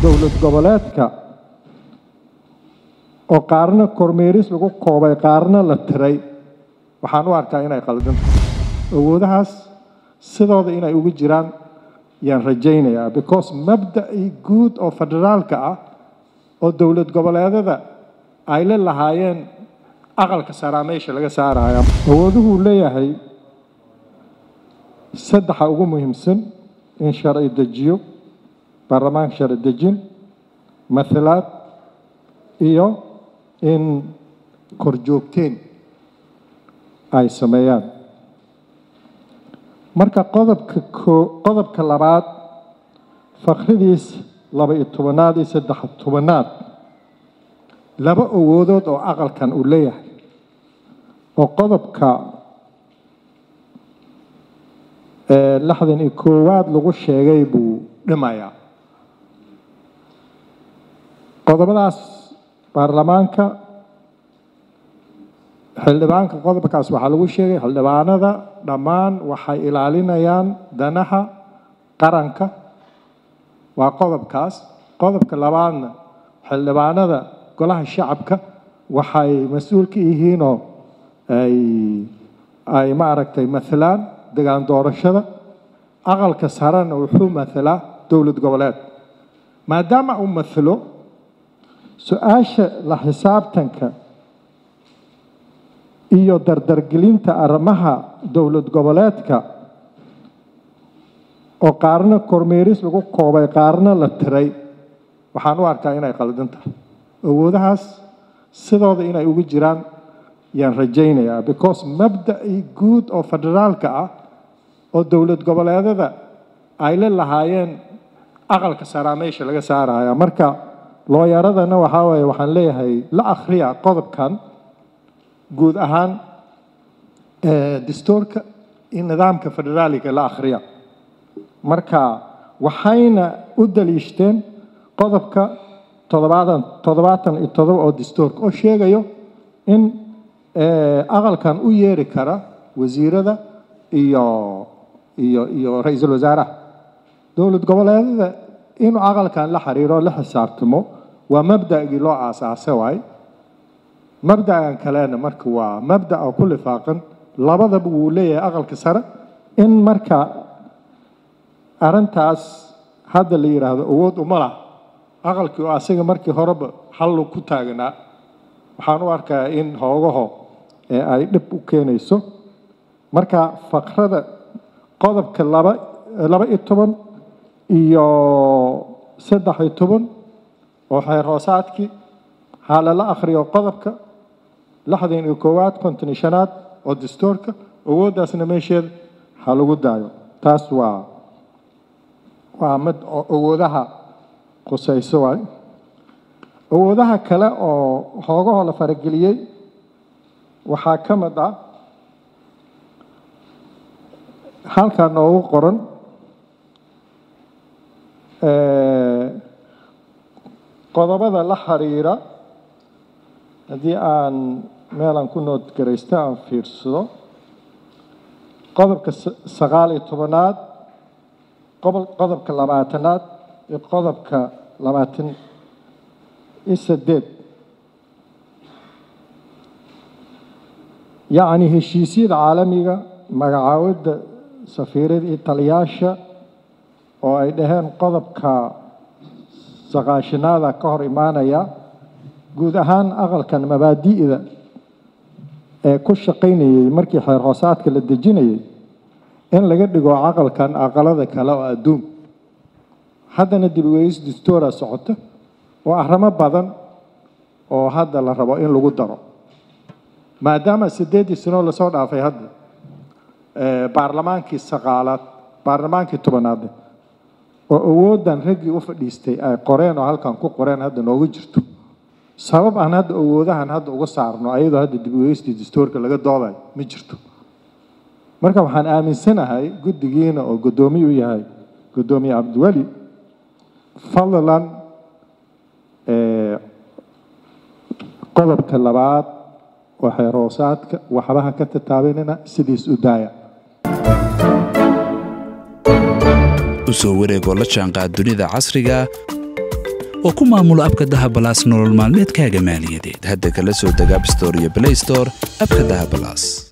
dowlad goboleedka oo qaarna kormeeris lagu koobay qaarna la tiray waxaan u arkaa inay qaldan tahay awoodahaas sidooda inay ugu jiraan yaan rajaynayaa because mabda'i guud oo federaalka ah oo dowlad goboleedada ay la lahaayeen aqalka saraa meesha laga saaraya awooduhuu leeyahay saddexa ugu muhiimsan in sharci dejiyo baarlamaanka sharci dejin matalaad iyo in korjoogteen ay sameeyaan marka qodobka koo qodobka labaad fakradiis laba iyo tobanaad iyo saddex tobanaad laba awoodood oo aqalkan uu leeyahay oo qodobka lixdan iyo koowaad lagu sheegay buu dhimayaa qodobadaas baarlamaanka xildhibaanka qodobkaas waxaa lagu sheegay xildhibaanada dhammaan waxay ilaalinayaan danaha qaranka waa qodobkaas qodobka labaadna xildhibaanada golaha shacabka waxay mas-uul ka yihiinoo ay ay maaragtay mathalaan degaan doorashada aqalka sarena wuxuu mathalaa dowlad goboleed maadaama uu mathalo su-aasha la xisaabtanka iyo dardargelinta arrimaha dowlad goboleedka oo qaarna kormeeris lagu koobay qaarna la tiray waxaan u arkaa inay qaldan tahay awoodahaas sidooda inay ugu jiraan yaan rajaynayaa because mabda'i guud oo federaalka ah oo dowlad goboleedada ay la lahaayeen aqalka saraa meesha laga saaraya marka looyaradana waxaa waaye waxaan leeyahay la akhriya qodobkan guud ahaan dastuurka iyo nidaamka federaaliga la akhriya marka waxayna u daliishteen qodobka toddobaatan toddobaatan iyo todoba oo dastuurka oo sheegayo in aqalkan u yeeri kara wasiirada iyo iyo iyo ra-iisul wasaaraha dowlad goboleedada inuu aqalkan la xiriiro la xisaabtamo waa mabda'gii loo aasaasay waay mabda'an kalena marka waa mabda' oo ku lifaaqan labadaba wuu leeyahay aqalka sare in marka arrintaas hadda la yidhaahdo awood uma lah aqalkii oo asaga markii horeba hallu ku taaganaa waxaan u arkaa in hoogaho ee ay dhib u keenayso marka fakrada qodobka laba laba iyo toban iyo saddex iyo toban oo xeer hoosaadkii ha lala akhriyo qodobka lixdan iyo koowaad konton iyo shanaad oo dastuurka awooddaasna meesheeda ha lagu daayo taas waa waa mid oo awoodaha qusayso waay awoodaha kale oo hoogahoo la farageliyey waxaa ka mid ah halkaa noogu qoran qodobada la xiriira haddii aan meelaan ku noodgaraysta aan fiirsado qodobka sagaal iyo tobanaad qodobka labaatanaad iyo qodobka labaatan iyo saddeed yacni heshiisyada caalamiga magacaawidda safiirada iyo taliyaasha oo ay dhaheen qodobka saqaashinaada ka hor imaanaya guud ahaan aqalkan mabaadi'da ee ku shaqaynayay markii xeer hoosaadka la dejinayay in laga dhigo aqalkan aqalada kale oo adduun haddana dib ugeys dastuura socota oo arrimo badan oo hadda la rabo in lagu daro maadaama siddeeddii sanoo lasoo dhaafay hadda baarlamaankii saqaalaad baarlamaankii tobanaad oo awooddan raggii u fadhiistay ay qoreen oo halkan ku qoreen hadda noogu jirto sabab aan hadda awoodahan hadda uga saarno ayadoo hadda dib ugeystii dastuurka laga doodayo ma jirto marka waxaan aaminsanahay guddigiina oo guddoomiye u yahay guddoomiye cabdiweli fadlan qodobka labaad oo xeer hoosaadka waxbaha ka tataabanina sidiis u daaya u soo wareegoo la jaanqaad dunida casriga oo ku maamulo abka dahabalaas nolol maalmeedkaaga maaliyadeed hadda kala soo deg abstore iyo blay store abka dahabalaas